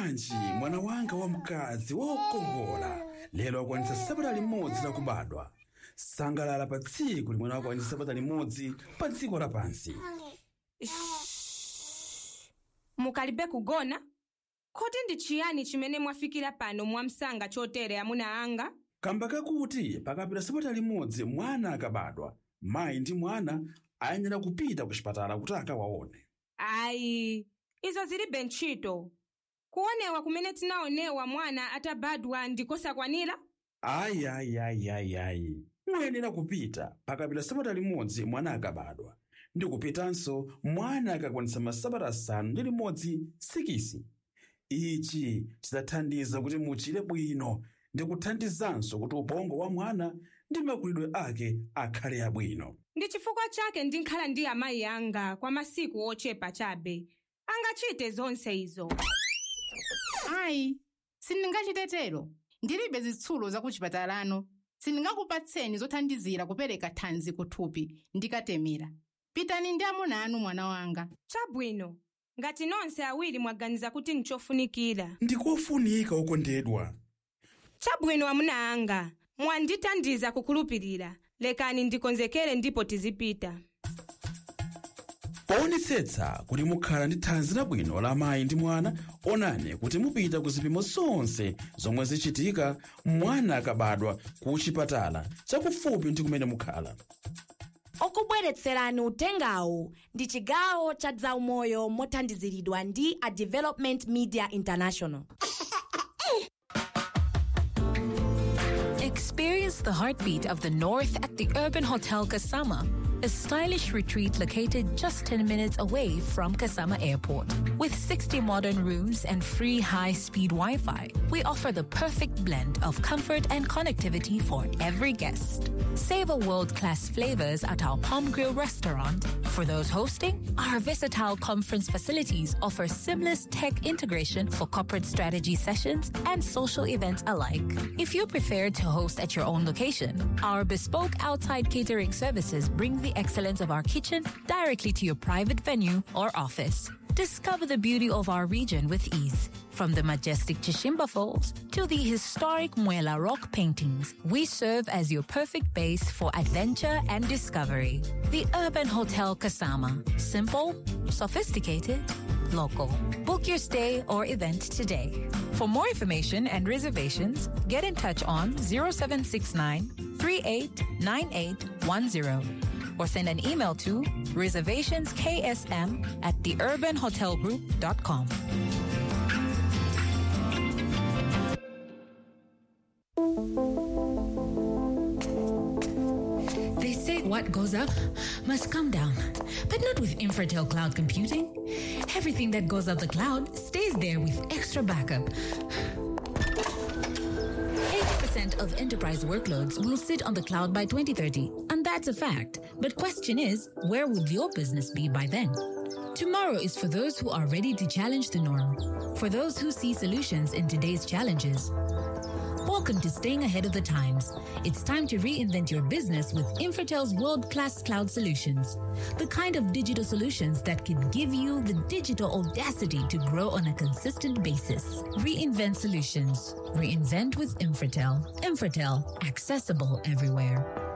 bwanji mwana wanga wamkazi wokongola lero akwanitsa sabata limodzi lakubadwa sangalala pa tsiku limene akwanitsa sabata limodzi pa dziko lapansi mukalibe kugona kodi ndi chiyani chimene mwafikira pano mwamsanga chotere amuna anga kamba kakuti pakapita sabata limodzi mwana akabadwa mayi ndi mwana ayenera kupita ku chipatala kuti akawaone ayi izo zilibe ntchito kuonewa kumene tinaonewa mwana atabadwa ndikosakwanira ayi ayi ayi ayi ayi muyenera kupita pakapita sabata limodzi mwana akabadwa ndi kupitanso mwana akakwanitsa masabata asanu ndi limodzi sikisi ichi chidzathandiza kuti muchire bwino ndi kuthandizanso kuti ubongo wa mwana ndi makulidwe ake akhale abwino ndi chifukwa chake ndinkhala ndi amayi anga kwa masiku ochepa chabe angachite zonse izo ayi sindingachitetero ndilibe zitsulo zakuchipatalano sindingakupatseni zothandizira kupereka thanzi kuthupi ndikatemera pitani ndi amuna anu mwana wanga chabwino ngati nonse awiri mwaganiza kuti nchofunikira ndikofunika okondedwa chabwino amuna anga mwandithandiza kukhulupirira lekani ndikonzekere ndipo tizipita poonetsetsa kuti mukhala ndi thanzi labwino la mayi ndi mwana onani kuti mupita ku zipimo zonse zomwe zichitika mwana akabadwa ku chipatala chakufupi ndi kumene mukhala okubweretserani utengawu ndi chigawo cha zaumoyo mothandiziridwa ndi a development media international Experience the heartbeat of the North at the Urban Hotel Kasama, a stylish retreat located just 10 minutes away from Kasama Airport. With 60 modern rooms and free high speed Wi Fi, we offer the perfect blend of comfort and connectivity for every guest. Savor world class flavors at our Palm Grill restaurant. For those hosting, our versatile conference facilities offer seamless tech integration for corporate strategy sessions and social events alike. If you prefer to host at your own location, our bespoke outside catering services bring the excellence of our kitchen directly to your private venue or office. Discover the beauty of our region with ease. From the majestic Chishimba Falls to the historic Muela rock paintings, we serve as your perfect base for adventure and discovery. The Urban Hotel Kasama. Simple, sophisticated, local. Book your stay or event today. For more information and reservations, get in touch on 0769 389810 or send an email to reservationsksm at theurbanhotelgroup.com. They say what goes up must come down, but not with Infratel Cloud Computing. Everything that goes up the cloud stays there with extra backup. 80% of enterprise workloads will sit on the cloud by 2030, and that's a fact. But question is, where would your business be by then? Tomorrow is for those who are ready to challenge the norm, for those who see solutions in today's challenges. Welcome to Staying Ahead of the Times. It's time to reinvent your business with Infratel's world class cloud solutions. The kind of digital solutions that can give you the digital audacity to grow on a consistent basis. Reinvent solutions. Reinvent with Infratel. Infratel, accessible everywhere.